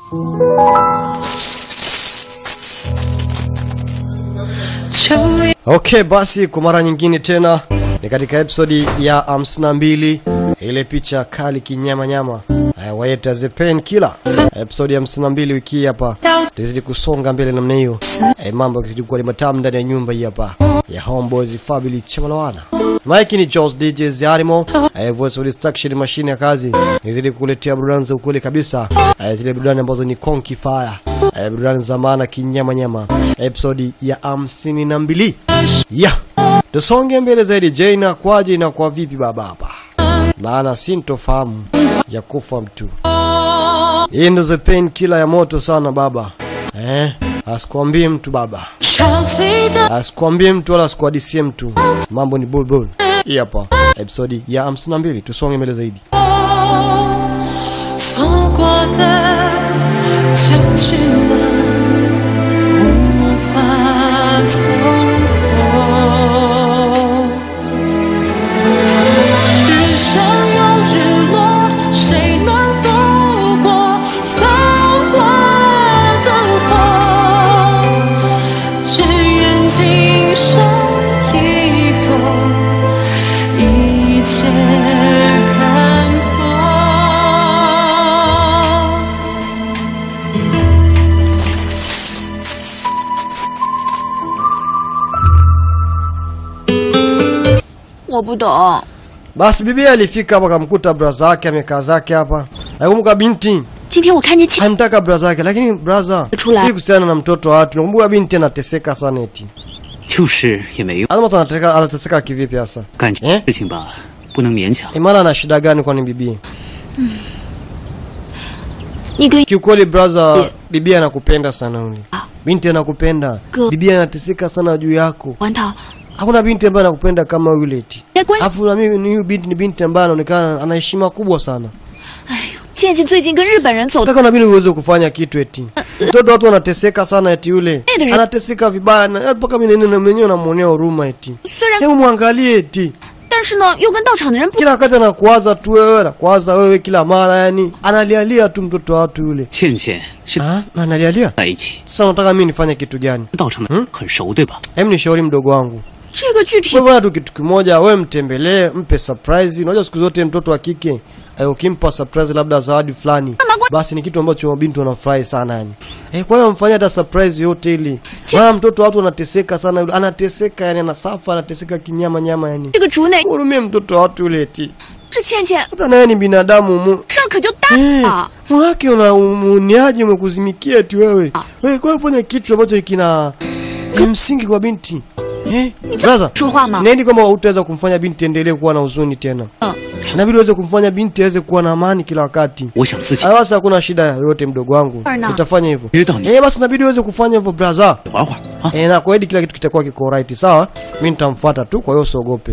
Okay, basi kwa mara nyingine tena ni katika episodi ya 52 ile picha kali kinyama nyama uh, waita the pain killer episodi ya 52 wiki hii hapa tuzidi kusonga mbele namna hiyo eh, mambo yakizidi kuwa ni matamu ndani ya nyumba hii hapa ya Homeboys Family Chamalawana Mike ni Charles DJ Zarimo eh, voice of destruction machine ya kazi nizidi kukuletea burudani za ukweli kabisa eh, zile burudani ambazo ni Konki Fire eh, burudani za maana kinyama nyama episodi ya 52 yeah tusonge mbele zaidi je inakwaje inakuwa vipi baba hapa maana sintofahamu ya kufa mtu hii ndo the pain killer ya moto sana baba eh asikwambie mtu baba asikwambie mtu wala asikuhadisie mtu mambo ni bulbul hii hapa episodi ya 52 tusonge mbele zaidi 错过的就去了，无法从头。日升又日落，谁能度过繁华灯火？只愿今生以后，一切看破。 我不懂， basi bibi alifika hapa akamkuta braza yake amekaa zake hapa nakumbuka binti 今天我看见亲， anataka braza yake lakini braza Chula. hii kuhusiana na mtoto wa watu nakumbuka binti anateseka sana eti 就是也没用， Azma anateseka anateseka kivipi hasa 感情 Eh? 事情吧，不能勉强。 imana ana shida gani kwani bibi 你跟 kiukweli braza bibi anakupenda sana uli binti anakupenda Go. bibi anateseka sana juu yako 环桃， hakuna binti ambaye anakupenda kama yule eti 没关系。 afu na mimi ni huyu binti ni binti ambaye anaonekana ana heshima kubwa sana 倩倩最近跟日本人走的， nataka na mimi uweze kufanya kitu eti mtoto watu wanateseka sana eti yule Edri. anateseka vibaya na mpaka mimi nene mwenyewe namuonea huruma eti 虽然 hebu mwangalie eti 但是呢，又跟到场的人不 kila wakati anakuwaza tu wewe anakuwaza wewe kila mara yani analialia tu mtoto wa watu yule 倩倩是 ah analialia 在一起， sasa unataka mimi nifanye kitu gani 道上的很熟对吧？ hem nishauri mdogo wangu 这个具体 wewe bwana tu kitu kimoja wewe mtembelee mpe surprise unajua siku zote mtoto wa kike eh, ukimpa surprise labda zawadi fulani basi ni kitu ambacho mabinti wanafurahi sana yani eh, kwa hiyo mfanyia hata surprise yote ili maana mtoto watu anateseka sana yule anateseka yani anasafa anateseka kinyama nyama yani 这个竹内， hurumie mtoto wa watu yule eti 这倩倩 hata naye ni binadamu mu 事儿可就大 Eh, 了。 mwake una umuniaji umekuzimikia eti wewe wewe kwa hiyo fanya kitu ambacho kina eh, msingi kwa binti eh brother 说话吗？ neni kwamba utaweza kumfanya binti endelee kuwa na huzuni tena Mm. na vile uweze kumfanya binti aweze kuwa na amani kila wakati 我想自己 Ah, basi hakuna shida yoyote mdogo wangu Arna. utafanya hivyo 知道你 eh basi inabidi uweze kufanya hivyo brother 玩会儿啊。 eh na kwaidi kila kitu kitakuwa kiko right sawa mimi nitamfuata tu kwa hiyo usiogope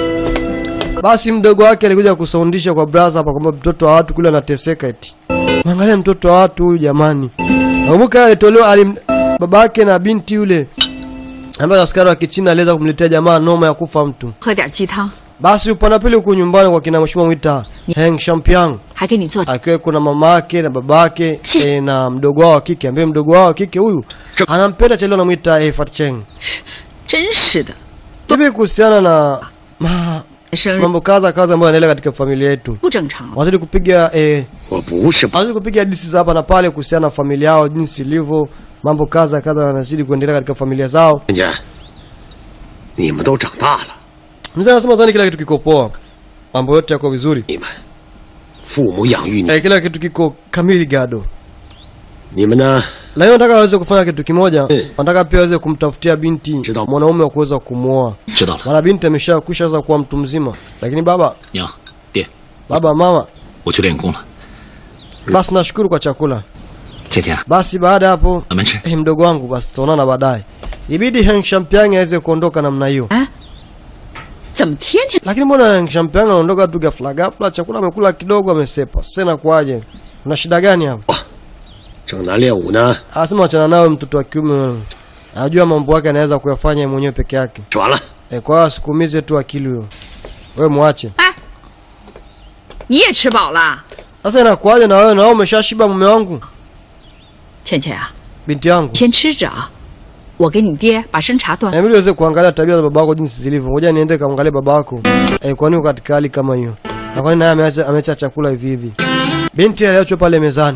basi mdogo wake alikuja kusaundisha kwa brother hapa kwamba mtoto wa watu kule anateseka eti mwangalia mtoto wa watu huyu jamani nakumbuka alitolewa alim baba yake na binti yule ambaye askari wa kichina aliweza kumletea jamaa noma ya kufa mtu 喝点鸡汤， basi upande wa pili huku nyumbani kwa kina mheshimiwa mwita Heng Shampiang 还给你做 akiwa kuna mama yake na baba yake e, na mdogo wao wa kike ambaye mdogo wao wa kike huyu anampenda chalio anamwita e, Fatcheng 真是的， hivi kuhusiana na ma, 生日 mambo kadha kadha ambayo yanaendelea katika familia yetu 不正常了。 wazidi kupiga eh, 我不是 wazidi kupiga hadithi za hapa na pale kuhusiana na familia yao jinsi ilivyo mambo kadha kadha wanazidi kuendelea katika familia zao 人家，你们都长大了， mzee anasema zani kila kitu kiko poa mambo yote yako vizuri 你们父母养育你， eh, kila kitu kiko kamili gado 你们呢？ lakini nataka waweze kufanya kitu kimoja Eh. nataka pia waweze kumtafutia binti 知道. mwanaume wa kuweza kumwoa 知道了， maana binti amesha kusha sasa kuwa mtu mzima lakini baba 娘爹， baba mama 我去练功了。 basi nashukuru kwa chakula 倩倩， basi baada ya hapo 咱们吃。 eh, mdogo wangu basi tutaonana baadaye ibidi Heng Shampiang aweze kuondoka namna hiyo 怎么天天 lakini mbona Heng Shampiang anaondoka tu ghafla ghafla chakula amekula kidogo amesepa sasa inakuwaje una shida gani hapo 正南练武呢， anasema wachana nawe mtoto wa kiume wewe. anajua mambo yake anaweza kuyafanya yeye mwenyewe peke yake 吃完了， e, kwa hiyo asikuumize tu akili huyo wewe mwache 你也吃饱了？ sasa inakuwaje na wewe na wewe umeshashiba mume wangu 倩倩啊， binti yangu, 先吃着啊，我给你爹把生茶端。 inabidi uweze kuangalia tabia za baba yako jinsi zilivyo. Ngoja niende kaangalie baba yako eh, kwa nini uko katika hali kama hiyo, na kwa nini naye ameacha ameacha chakula hivi hivi. Binti aliachwa pale mezani.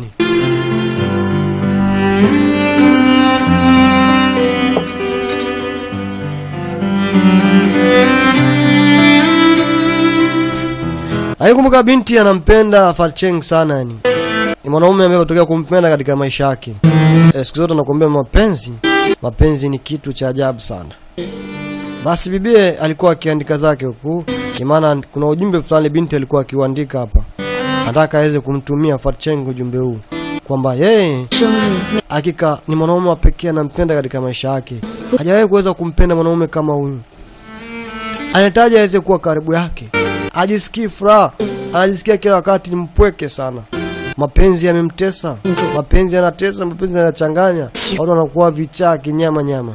Aikumbuka binti anampenda Falcheng sana yani. Ni mwanaume ambaye ametokea kumpenda katika maisha yake. Eh, siku zote nakwambia mapenzi, mapenzi ni kitu cha ajabu sana. Basi bibie alikuwa akiandika zake huku, ni maana kuna ujumbe fulani binti alikuwa akiuandika hapa. Anataka aweze kumtumia Fatcheng ujumbe huu kwamba yeye 生日 hakika ni mwanaume wa pekee anampenda katika maisha yake. Hajawahi kuweza kumpenda mwanaume kama huyu. Anahitaji aweze kuwa karibu yake, ajisikii furaha, anajisikia kila wakati ni mpweke sana. Mapenzi yamemtesa, mapenzi yanatesa, mapenzi yanachanganya, watu wanakuwa vichaa kinyama nyama.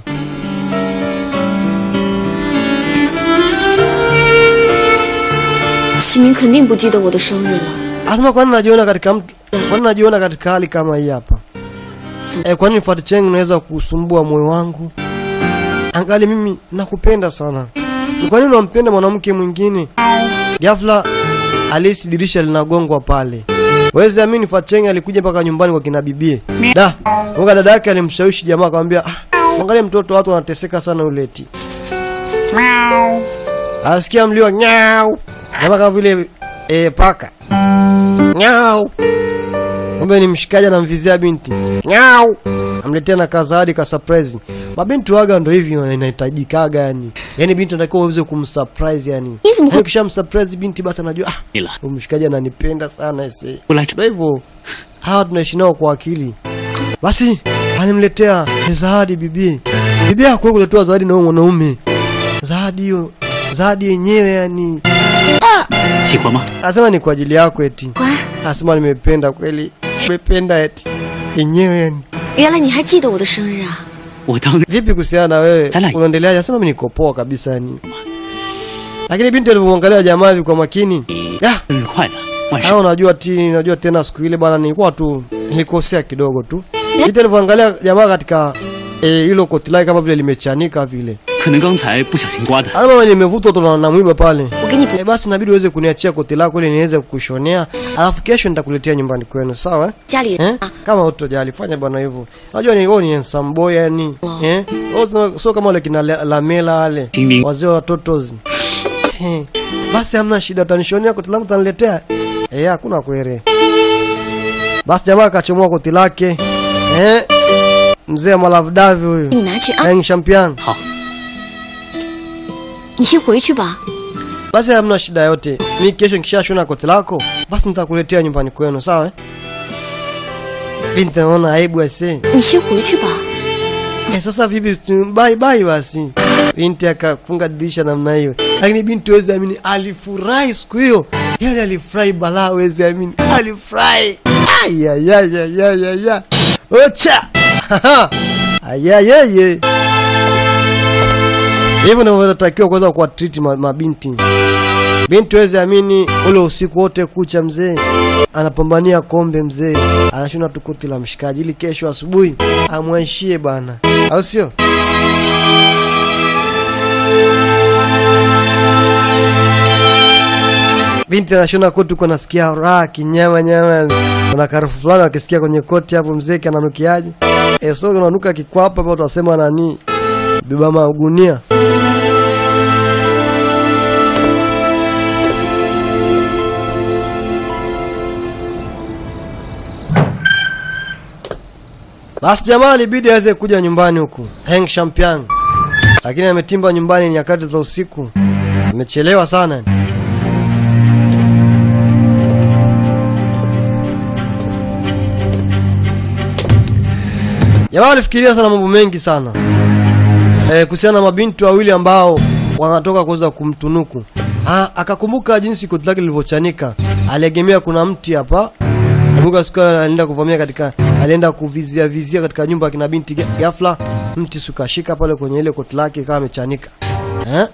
启明肯定不记得我的生日了。 Asema kwani najiona katika mtu, kwani najiona katika hali kama hii hapa? E, kwani Fatcheng unaweza kusumbua moyo wangu? Angali mimi nakupenda sana. Ni kwa nini unampenda mwanamke mwingine? Ghafla alisi dirisha linagongwa pale. Wezi amini Fatcheng alikuja mpaka nyumbani kwa kina bibie. Da, mwaka dada yake alimshawishi jamaa akamwambia, ah, angalia mtoto watu wanateseka sana uleti. Asikia mlio nyau. Jamaa kama vile eh, paka. Nyau. Kumbe ni mshikaji anamvizia binti. Nyau. Amletea na kazawadi ka surprise. Mabinti waga ndo hivi inahitajikaga yani. Yaani binti anatakiwa uweze kumsurprise yani. Hizi mko- Yaani Ukishamsurprise binti basi anajua ah, 你了， huyu mshikaji ananipenda sana ese. 不来这 Ndio hivyo. Hawa tunaishi nao kwa akili. Basi alimletea zawadi bibi. Bibi hakuwa kuletewa zawadi na huyo mwanaume. Zawadi hiyo, zawadi yenyewe yani. 喜欢吗？ Anasema ni kwa ajili yako eti. 乖， Anasema nimependa kweli. Nimependa eti. Yenyewe yani. 原来你还记得我的生日啊？ 我当然 Vipi kuhusiana na wewe? Tala. Unaendeleaje? Anasema mimi niko poa kabisa yani. Lakini binti alivyomwangalia jamaa hivi kwa makini. Ah, 生日快乐，万事 Hao unajua ti unajua tena siku ile bwana nilikuwa tu nilikosea kidogo tu. Binti alivyoangalia jamaa katika eh, hilo koti lake kama vile limechanika vile. 可能刚才不小心刮的。 Ama nimevutwa tu na- na mwiba pale. 我给你 Eh, basi inabidi uweze kuniachia koti lako ili niweze kukushonea. Alafu kesho nitakuletea nyumbani kwenu, sawa? eh? 家里 Eh? 人啊， Kama utojali fanya bwana hivyo. Unajua ni wewe ni handsome boy yani. Eh? Wewe sio- sio kama wale kina La- Lamela wale. Ding-ding. Wazee wa totozi. Eh. Basi hamna shida utanishonea koti langu utaniletea. Eh, hakuna kwere. Basi jamaa akachomoa koti lake. Eh? Mzee Malavdavi huyu. 你拿去啊， Heng Champion. 好， 你先回去吧。 Basi hamna shida yote. Mi kesho nikishashona koti lako, basi nitakuletea nyumbani kwenu, sawa? eh? Binti naona aibu ase. 你先回去吧。 Eh, sasa vipi tu- bye bye basi. Binti akafunga dirisha namna hiyo. Lakini binti wezi amini alifurahi siku hiyo. Yaani alifurahi balaa wezi amini. Alifurahi. Ayayayayaya. Ocha. Ayayeye. Hivyo ndivyo vinatakiwa kuweza kuwa treat ma- mabinti. Binti wezi amini ule usiku wote kucha mzee anapambania kombe mzee, anashona tu koti la mshikaji ili kesho asubuhi amwaishie bana, au sio? Binti anashona koti huko, nasikia raha kinyama nyama, kuna karufu fulani akisikia kwenye koti hapo, mzee kananukiaje? Eh, so unanuka kikwapa hapo, utasema nani? Beba magunia. Basi jamaa alibidi aweze kuja nyumbani huku Heng Shampiang, lakini ametimba nyumbani nyakati za usiku, amechelewa sana. Jamaa alifikiria sana mambo mengi sana eh, kuhusiana na mabinti wawili ambao wanatoka kuweza kumtunuku. Ah, akakumbuka jinsi koti lake lilivyochanika, aliegemea kuna mti hapa Kumbuka siku ile alienda kuvamia katika alienda kuvizia vizia katika nyumba ya kina binti ga- ghafla mti sukashika pale kwenye ile koti lake kama amechanika. Eh?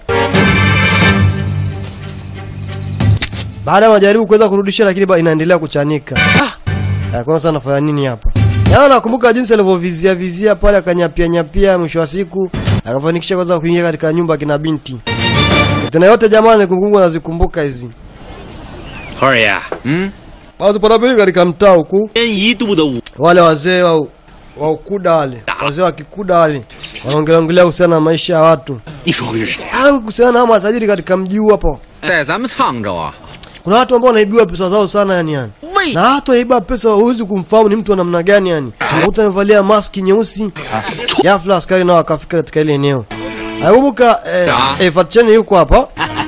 Baada ya majaribu kuweza kurudisha lakini ba inaendelea kuchanika. Ah! Hakuna sana nafanya nini hapa? Yaani nakumbuka jinsi alivyovizia vizia pale akanyapia nyapia, mwisho wa siku akafanikisha kwanza kuingia katika nyumba kina binti. Tena yote jamani, kumbukumbu nazikumbuka hizi. 花儿爷，嗯， Basi panapili katika mtaa huku 一年一度的五 wale wazee wa, wa ukuda wale wazee wa kikuda wale wanaongelea kuhusiana na maisha ya watu 你说会是谁？ au kuhusiana na hao matajiri katika mji huu hapo. 在咱们沧州啊， Kuna watu ambao wanaibiwa pesa zao sana yani yani. 为 Na hata iba pesa huwezi kumfahamu ni mtu wa namna gani yani. Unakuta amevalia maski nyeusi. Ghafla askari nao akafika katika ile eneo. Nakumbuka eh, eh, Fatcheni yuko hapa.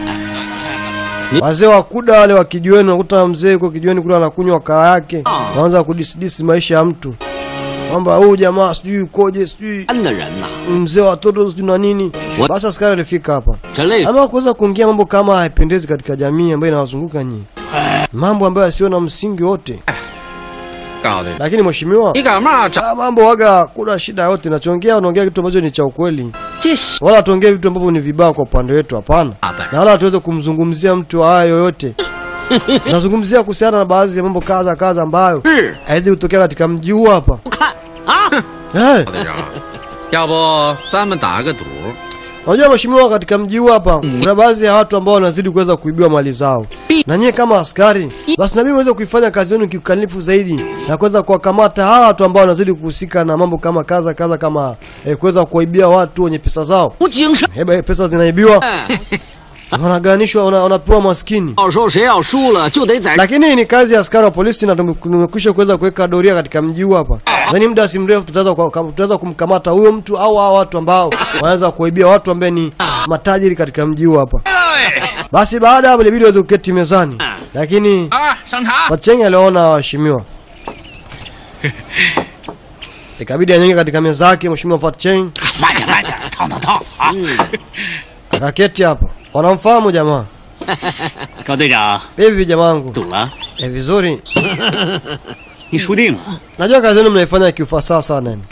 Wazee wa kuda wale wa kijiweni, unakuta mzee yuko kijiweni kule anakunywa kaa yake, anaanza kudisidisi maisha ya mtu kwamba huyu jamaa sijui ukoje, sijui 安的人呐， mzee wa watoto sijui na nini. Basi askari alifika hapa 这类 ama kuweza kuingia mambo kama haipendezi katika jamii ambayo inawazunguka nyinyi, mambo ambayo yasiyo na msingi wote. 告诉你， Lakini mheshimiwa, 你干嘛找 haya mambo waga kuna shida yote. Nachoongea unaongea kitu ambacho ni cha ukweli, 这小 wala tuongee vitu ambavyo ni vibaya kwa upande wetu, hapana. Na wala hatuweze kumzungumzia mtu wa haya yoyote. Nazungumzia kuhusiana na baadhi ya mambo kadha kadha ambayo 是 haiwezi kutokea katika mji huu hapa. 不看啊？ Eh, 队长？要不咱们打个赌， Unajua mheshimiwa, katika mji huu hapa kuna baadhi ya watu ambao wanazidi kuweza kuibiwa mali zao, na nyie kama askari, basi nabidi muweze kuifanya kazi yenu kiukamilifu zaidi na kuweza kuwakamata hawa watu ambao wanazidi kuhusika na mambo kama kaza kaza, kama eh, kuweza kuwaibia watu wenye pesa zao. 不精神。 Heba pesa zinaibiwa, wanaganishwa, wana- wanapewa maskini. 到时候谁要输了，就得在 Lakini hii ni kazi ya askari wa polisi na tume- tumekwisha kuweza kuweka doria katika mji huu hapa. Yaani muda si mrefu tutaweza kwa- kam- tutaweza kumkamata huyo mtu au hao watu ambao wanaweza kuibia watu ambao ni matajiri katika mji huu hapa. Basi baada ya hapo ilibidi waweze kuketi mezani. Lakini 啊，上茶。 Wachengi aliwaona waheshimiwa. Ikabidi anyonge katika meza yake mheshimiwa Fatcheng 慢点慢点，烫烫烫啊！ akaketi hapa. Wanamfahamu jamaa. 高队长， Hivi jamangu. 赌了， Eh, vizuri. 你输定了。 Najua kazi yenu mnaifanya kiufasaha sana yani.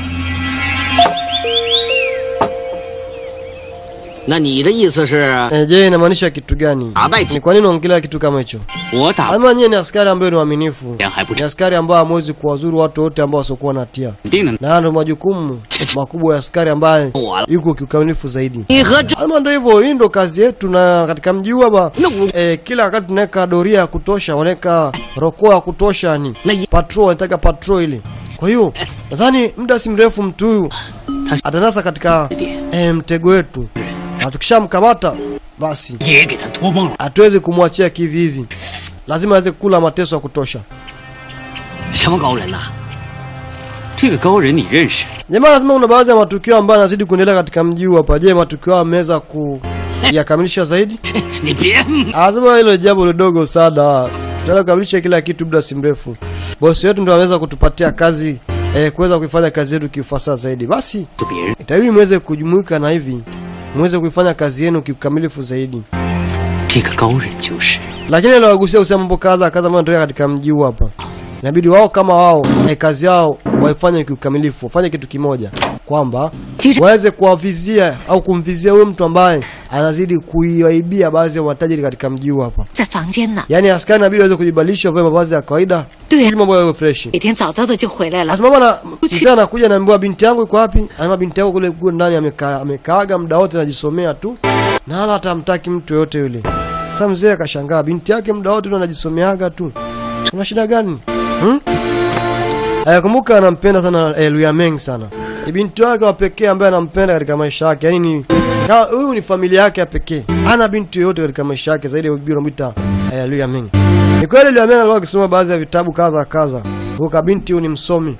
那你的意思是， Eh, je, inamaanisha kitu gani? Abaiti. Ni kwa nini unaongelea kitu kama hicho? 我打 Ama nyie ni askari ambayo ni waaminifu. 脸还不 Ni 成， askari ambao hamwezi kuwazuru watu wote ambao wasiokuwa na hatia. 定的。 Na haya ndio majukumu makubwa ya askari ambaye Wala. yuko kiukamilifu zaidi. 你和这 Ama ndio hivyo, hii ndio kazi yetu, na katika mji huu hapa Na u- eh, kila wakati tunaweka doria ya kutosha, wanaweka rokoa ya kutosha, ni Na ye- patrol, wanataka patrol ile. Kwa hiyo nadhani muda si mrefu mtu huyu atanasa katika eh, mtego wetu, na tukishamkamata basi 也给他托梦了。 hatuwezi kumwachia kivi hivi, lazima aweze kula mateso ya kutosha. 什么高人呐、 这个高人你认识？ Jamaa lazima kuna baadhi ya matukio ambayo yanazidi kuendelea katika mji huu hapa. Je, matukio hayo ameweza kuyakamilisha zaidi? 你别， Anasema hilo jambo lidogo sana, tutaenda kukamilisha kila kitu muda si mrefu. Bosi wetu ndo ameweza kutupatia kazi eh, kuweza kuifanya kazi yetu kiufasaha zaidi. Basi 就别人 itabidi muweze kujumuika na hivi muweze kuifanya kazi yenu kiukamilifu zaidi. 这个高人就是。 Lakini aliwagusia kusema mambo kadha kadha ambayo yanatokea katika mji huu hapa. Inabidi wao kama wao eh, kazi yao waifanye kiukamilifu, wafanye kitu kimoja kwamba Jira- waweze kuwavizia au kumvizia huyo mtu ambaye anazidi kuiwaibia baadhi ya matajiri katika mji huu hapa. 在房间呢。 Yaani askari inabidi waweze kujibadilisha wavae mavazi ya kawaida 对 ili mambo yawe fresh. 每天早早的就回来了。 Asimama na mzee anakuja anaambiwa binti yangu iko wapi? Anasema binti yako kule kule ndani amekaa amekaaga muda wote anajisomea tu. Na wala hata hamtaki mtu yote yule. Sasa mzee akashangaa binti yake muda wote tu anajisomeaga tu. Kuna shida gani? Hmm? Aya, kumbuka anampenda sana eh, Luya Meng sana. Ni binti wake wa pekee ambaye anampenda katika maisha yake. Yaani ni ka- huyu ni familia yake ya pekee. Hana binti yoyote katika maisha yake zaidi ya bibi anamwita eh, Luya Meng. Ni kweli Luya Meng alikuwa akisoma baadhi ya vitabu kadha kadha. Huyu kabinti huyu ni msomi.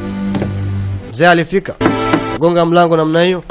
Mzee alifika gonga mlango namna hiyo.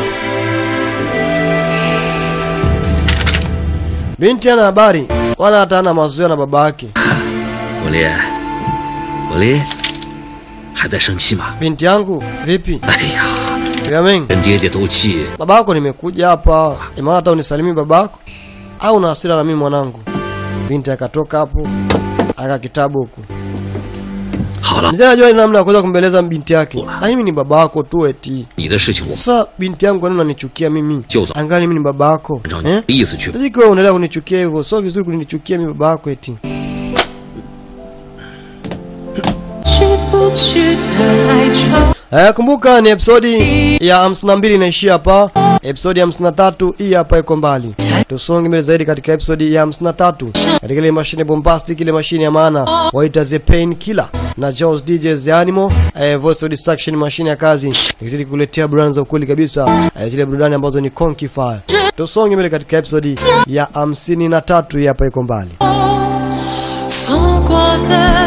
Binti ana habari wala hata ana mazoea na baba yake. 我丽，我丽，还在生气吗？ Binti yangu vipi? 哎呀， Yamen, 跟爹爹斗气， baba yako nimekuja hapa. Imana hata unisalimie baba yako au una hasira na mimi mwanangu? Binti akatoka hapo aka kitabu huku. 好了， Mzee anajua namna ya kuweza kumbeleza binti yake. Na mimi ni baba yako tu eti. 你的事情我 Sasa binti yangu kwa nini unanichukia mimi? Jozo. Angali mimi ni baba yako. 按照你 Eh? 的意思去吧。 Sasa ikiwa unaendelea kunichukia hivyo, sio vizuri kunichukia mimi baba yako eti. 去不去的哀愁， Eh, kumbuka ni episodi ya 52 inaishia hapa. Episodi ya 53 hii hapa iko mbali. Tusonge mbele zaidi katika episodi ya 53 katika ile mashine bombastic, ile mashine ya maana waita the pain killer na Jaws DJs the animal eh, voice of distraction, mashine ya kazi ikizidi kuletea burudani za ukweli kabisa, eh, zile burudani ambazo ni Conky Fire. Tusonge mbele katika episodi ya 53 hii hapa iko mbali. 错过的